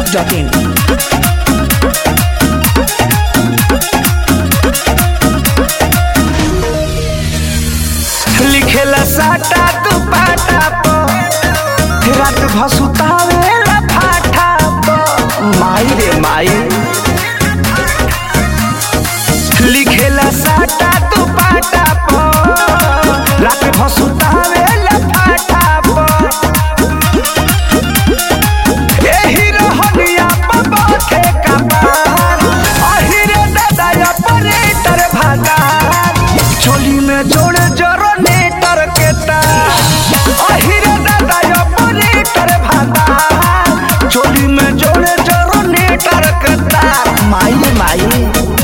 masti.in. लिखेला साटा तू पाटा प रात भसुतावेला फाटा प माई रे माई लिखेला साटा तू पाटा प रात भसुतावेला फाटा प एही रहनिया प बाथे कपार अहिरे दादा ऑपरेटर भागार चोली में जोड़े जरो नेटर के तार अहिरे दादा ऑपरेटर भागार चोली में जोड़े जरो नेटर के तार माई माई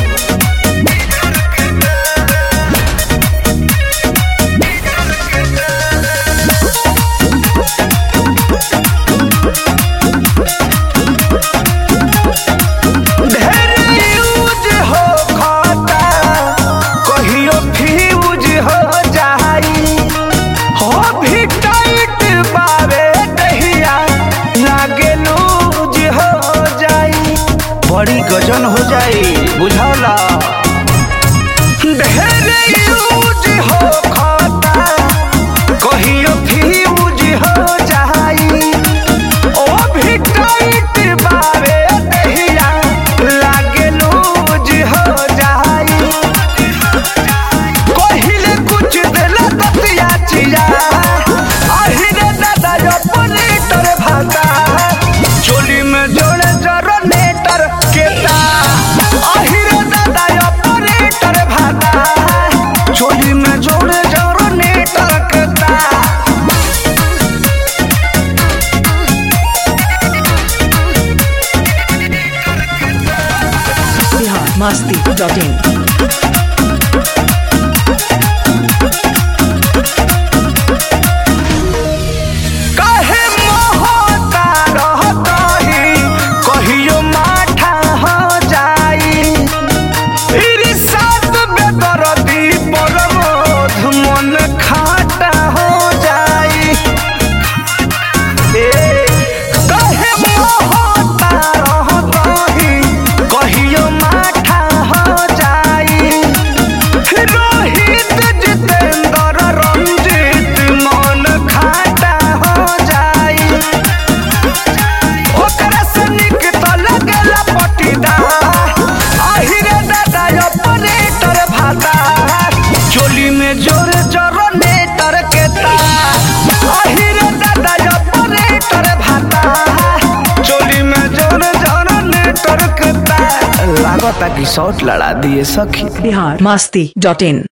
ढेर यूज हो खाता कहियो फ्यूज हो जाई हो भी टाइट बावे दहिया लागे लूज हो जाई बड़ी गजन हो जाई बुझौला ढेर यूज हो खाता कहियो फ्यूज हो जाई ओ भी टाइट बावे दहिया लागे लूज हो जाई कहिले कुछ देला ततिया चिया अहिरे दादा ऑपरेटर भाता चोली में जोड़े जरो नेटर केता अहिरे दादा ऑपरेटर भाता चोली में जोड़े जरो नेटर केता Bihar masti.in. काहे मोहता रहतही कहियो माठा हो जाई इरी सात बेदरदी परमोध मन खाटा हो जाई ए काहे मोहता रहतही कहियो माठा हो जाई रोहित जितेंद्र रंजीत मन खाटा हो जाई ओकरा से निक तो लगेला पटीदार अहिरे दादा ऑपरेटर भाता चोली में जोर जरो नेटर के तार अहिरे दादा ऑपरेटर भाता चोली में जोर जरो नेटर के तार लागता कि शॉट लड़ा दिए सखी Bihar masti.in.